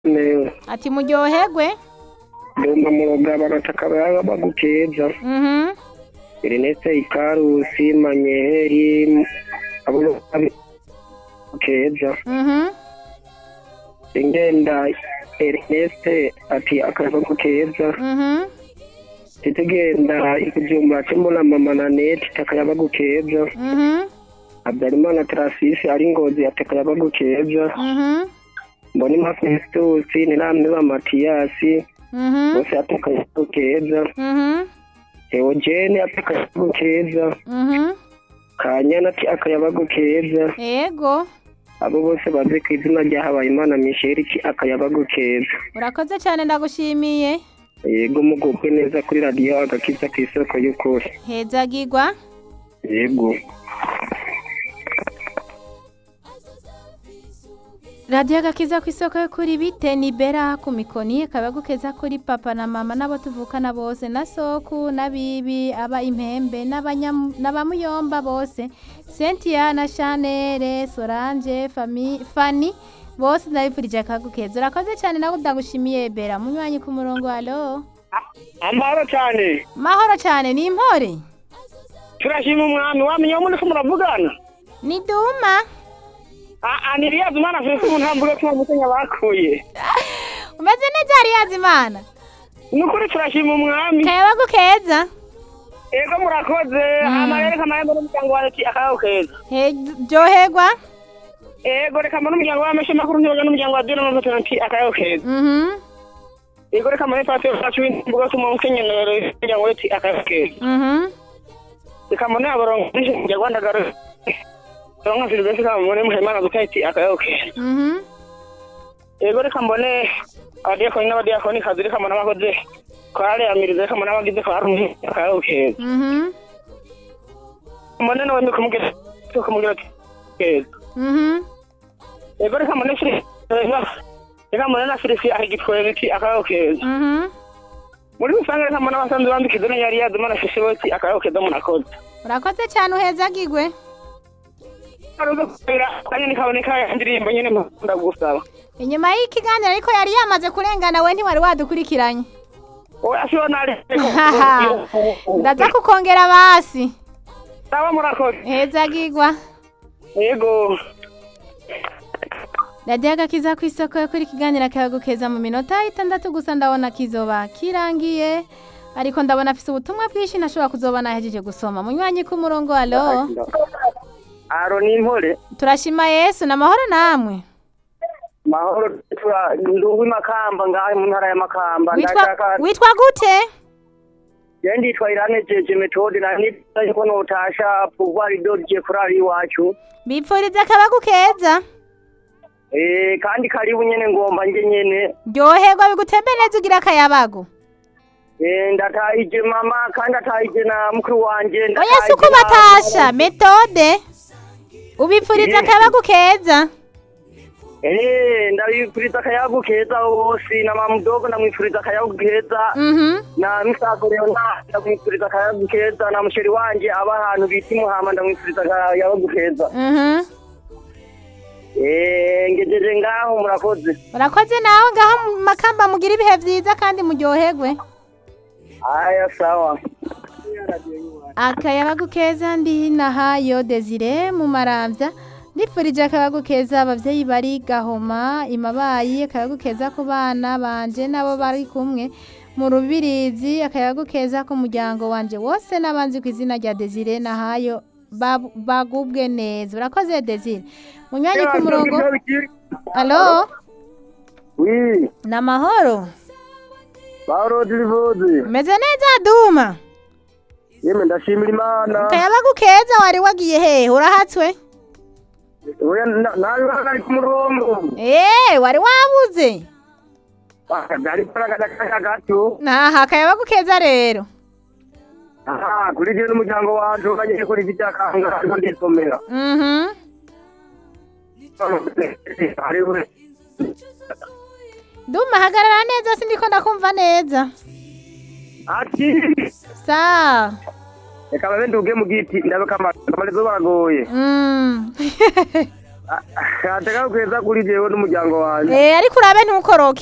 neza ati muryoherwe ndumva muroga barataka baba bagukeza mhm Ernest Ikarusi Manyeheri abo bagukeza mhm ingenda Ernest ati akabagukeza mhm titugenda ikijumba cy'imbona mama na net takayabagukeza mhm Habyarimana Trasisi ari ngozi ati akayabagukeza mhm mbona Festus niramwe ba Matiyasi mhm bose ati akayabagukeza mhm Eugene ati akayabagukeza mhm Kanyana ati akayabagukeza yego abo bose bazi ku izina rya Habayimana Michel ki akayabagukeza urakoze cyane ndagushimiye yego mugubwe neza kuri radiyo agakiza ku isoko y'ukuri hezagirwa yego radiyo agakiza ku isoko yo kuri bite ni bera ku mikoni kabagukeza kuri papa na mama n'abo tuvukana bose na soku n'abibi aba impembe n'abanya- n'abamuyomba bose cynthia na chanere solange fami fani bose ndabifurije akagukeza urakoze cyane nawe ndagushimiye bera munywanyi ku murongo alo amahoro cyane mahoro cyane ni impore turashima umwami wamenye wo muri ko muravugana ni duma aa ni riyazi umwana afite umuntu ntambuga ko mutenya bakuye umeze neza hariyazi imana ni ukuri turashima umwami kayabagukeza ego murakoze amarere kamayembe n'umuryango wawe ati akayaho keza He- ryoherwa ego reka mbone umuryango w'ameshe makuru ntibaga n'umuryango wa dina n'amatora ati akayaho keza mhm ego reka mbone patio wacu w'imbuga tuma mukenyero umuryango we ati akayaho keza mhm reka mbone abarongo bishe kujya rwandagaro ronka silvestre kamubone muhemana duka ati akayaho keza mhm ego reka mbone abadiyakoni n'abadiyakoni kazi reka mbone abakoze korale yamiriza reka mbone abagize korale akayaho keza mhm mbone nawe ndi kumubwira kumubwira ati keza mhm ego reka mbone firi reka mbone na firisi ahigitwere ati akayaho keza mhm muri rusange reka mbone abasanzwe bambika idoni yari yazima na fishi boti akayaho keza murakoze urakoze cyane uhezagirwe aruze kubera kanya nikaboneka indirimbo nyene mpunda gusaba inyuma y'ikiganiro ariko yari yamaze kurengana we ntiwari wadukurikiranye oya siyo nari ndaza kukongera basi saba murakoze hezagirwa yego radiyo agakiza ku isoko yo kuri kiganiro akabagukeza mu minota itandatu gusa ndabona kizoba kirangiye ariko ndabona afise ubutumwa bwinshi ntashobora kuzoba nahejeje gusoma munywanyi ku murongo alo aro ni impore turashima yesu ni amahoro namwe mahoro nduwi makamba ngahe mu ntara ya makamba witwa witwa gute je nditwa irane jeje metode na nitaje ko notasha pouvoir dodje kurari iwacu bipfuriza akabagukeza eh kandi karibu nyene ngomba nje nyene ryoherwa bigutembe neza ugira akayabago eh ndatahije mama kandi atahije na mukuru wanje oya si uko batasha metode ubipfuriza akabagukeza eh ndabipfuriza akayabu keza bose na mama mdogo ndamwipfuriza akayabu keza mhm na misago leonard ndamwipfuriza akayabu keza na musheri wanje aba ahantu bita imuhama ndamwipfuriza akayabu keza mhm eh ngejeje ngaho murakoze urakoze nawe ngaho mu makamba mugira ibihe byiza kandi muryoherwe aya sawa akayabagu keza ndi nahayo desire mu marambya ndifurije akayabagu keza ababyeyi bari gahoma imabayi akayabagu keza ku bana banje n'abo bari kumwe mu rubirizi akayabagu keza ku muryango wanje wose n'abanzi ku izina rya desire nahayo babu- bagubwe neza urakoze desire munywanyi ku murongo alo wi ni amahoro Paolo Dilivozi meze neza duma yeme ndashimira imana akayabagu keza wari wagiye hehe urahatswe oya nawe ari ku murongo eee wari wabuze ari paragada kanya gato naha akayabagu keza rero aha kuri je n'umuryango wanje bagiye kuri vitakanga ariko ndisomera mhm hariho duma hagarara neza sindiko ndakumva neza ati sawa reka babe nduge mu giti ndabe kamara amarezo baragoye Mm. ateka keza kuri jewe n'umuryango wanjye Eh ariko urabe ntukoroke